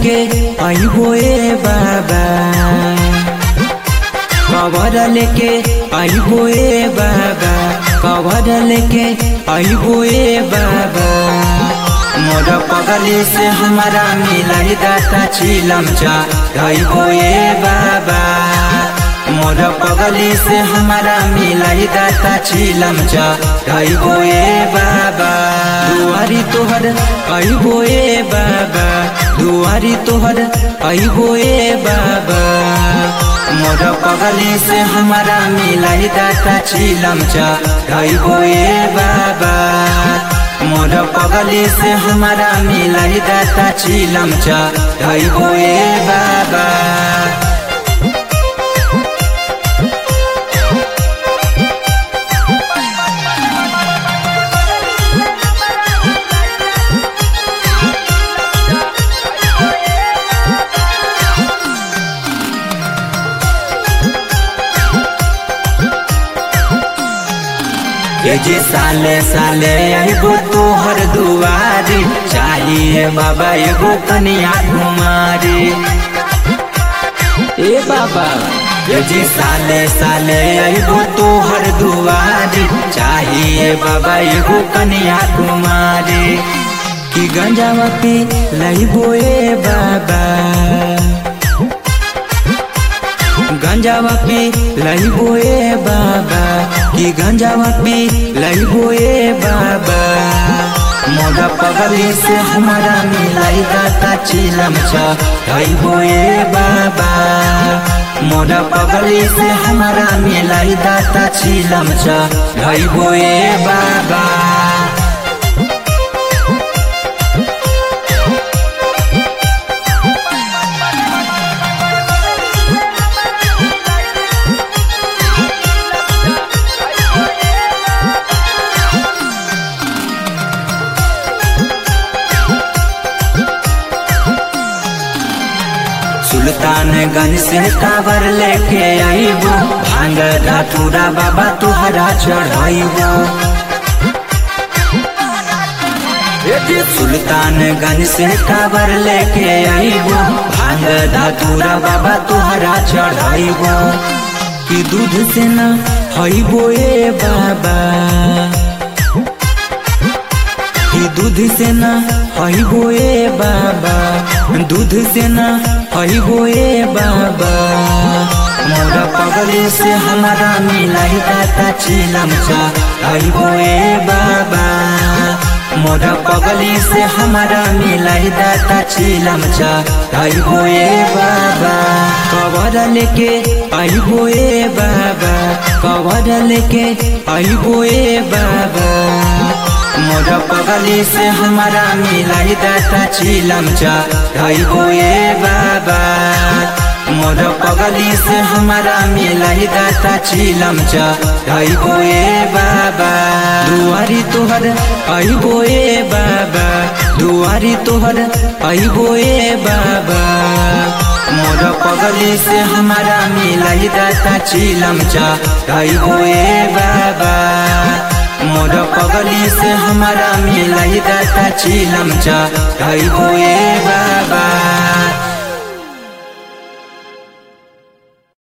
लेके आइबो ए बाबा कवर लेके आइबो ए बाबा कवर लेके आइबो ए बाबा मोर पगली से हमारा मिलाई दाता चिलम चा आइबो ए बाबा मोर पगली से हमारा मिलाई दाता चिलम चा आइबो ए बाबा दुआरी तोहर आइबो ए बाबा दुआरी तोहर आइबो ए बाबा मोर पगली से हमारा मिलाई दाता चिलम चा आइबो ए बाबा मोर पगली से हमारा मिलाई दाता चिलम चा आइबो ए बाबा ये जे साले साले आइबो तोहर दुआरी चाहिए बाबा एगो कनिया कुमारी ए बाबा ये जे साले साले आइबो तोहर दुआरी चाहिए बाबा एगो कनिया कुमारी कि गंजावा पी लइबो ए बाबा गंजावा पी लइबो ए बाबा कि गंजावा पी लइबो ए बाबा मोरा पगली से हमारा मिलाई दाता चिलम चा लइबो ए बाबा मोरा पगली से हमारा मिलाई दाता चिलम चा लइबो ए बाबा सुल्तानगंज से कावर लेके आईबो भांग धतूरा बाबा तुहरा चढ़ाइबो सुल्तानगंज से कावर लेके आईबो भांग धतूरा बाबा तुहरा चढ़ाइबो कि दूध से न हईबो ए बाबा कि दूध से न हईबो ए बाबा दूध से न हईबो ए बाबा मोरा पगली से हमारा मिलाई दाता चिलम चा हईबो ए बाबा मोरा पगली से हमारा मिलाई दाता चिलम चा हईबो ए बाबा कवर लेके आईबो ए बाबा कवर लेके आईबो ए बाबा मोर पगली से हमारा मिलाई दाता चिलम चा ढाइबो ए बाबा मोर पगली से हमारा मिलाई दाता चिलम चा ढाइबो ए बाबा दुआरी तोहर आइबो ए बाबा दुआरी तोहर आइबो ए बाबा मोर पगली से हमारा मिलाई दाता चिलम चा ढाइबो ए बाबा मोर पगली से हमारा मिलाई दाता चिलम चा ढाइबो ए बा